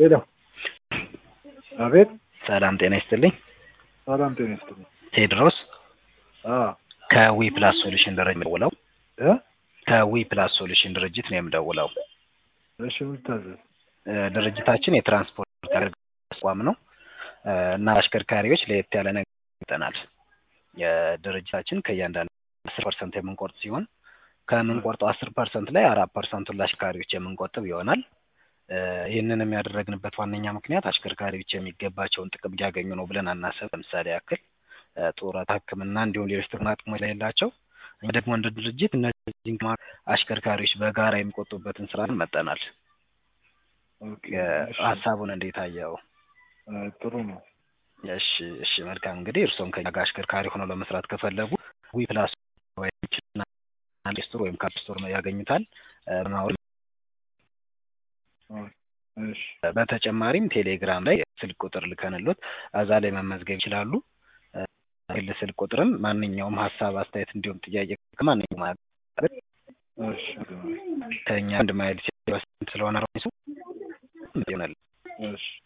ሄሎ አቤት ሰላም ጤና ይስጥልኝ። ሰላም ጤና ይስጥልኝ። ቴድሮስ አ ከዊ ፕላስ ሶሉሽን ድርጅት የምደውለው እ ከዊ ፕላስ ሶሉሽን ድርጅት ነው የምደውለው። እሺ ምን ልታዘዝ? እ ድርጅታችን የትራንስፖርት አገልግሎት ተቋም ነው እ እና አሽከርካሪዎች ለየት ያለ ነገር ይጠናል። የድርጅታችን ከእያንዳንዱ አስር ፐርሰንት የምንቆርጥ ሲሆን ከምንቆርጠው አስር ፐርሰንት ላይ አራት ፐርሰንቱን ለአሽከርካሪዎች የምንቆጥብ ይሆናል። እ ይህንንም ያደረግንበት ዋነኛ ምክንያት አሽከርካሪዎች የሚገባቸውን ጥቅም እያገኙ ነው ብለን አናስብ። ለምሳሌ ያክል እ ጡረታ፣ ሕክምና እንዲሁም ሌሎች ጥቅማ ጥቅሞች ስለሌላቸው እኛ ደግሞ እንደ ድርጅት እነዚህን አሽከርካሪዎች በጋራ የሚቆጡበትን ስራ መጠናል። ኦኬ እ እሺ ሀሳቡን እንዴት አየው? እ ጥሩ ነው። እሺ እሺ መልካም እንግዲህ እርስዎም ከኛ ጋር አሽከርካሪ ሆነው ለመስራት ከፈለጉ ዊ ፕላስ ስቶር ወይም ካፕ ስቶር ያገኙታል እ በማውረድ ኦ እሺ በተጨማሪም ቴሌግራም ላይ ስልክ ቁጥር ልከንሎት እዛ ላይ መመዝገብ ይችላሉ። እ ግል ስልክ ቁጥርም ማንኛውም ሀሳብ፣ አስተያየት እንዲሁም ጥያቄ ከማንኛውም እሺ ከኛ አንድ ማይል ስለሆነ ይሆናል። እሺ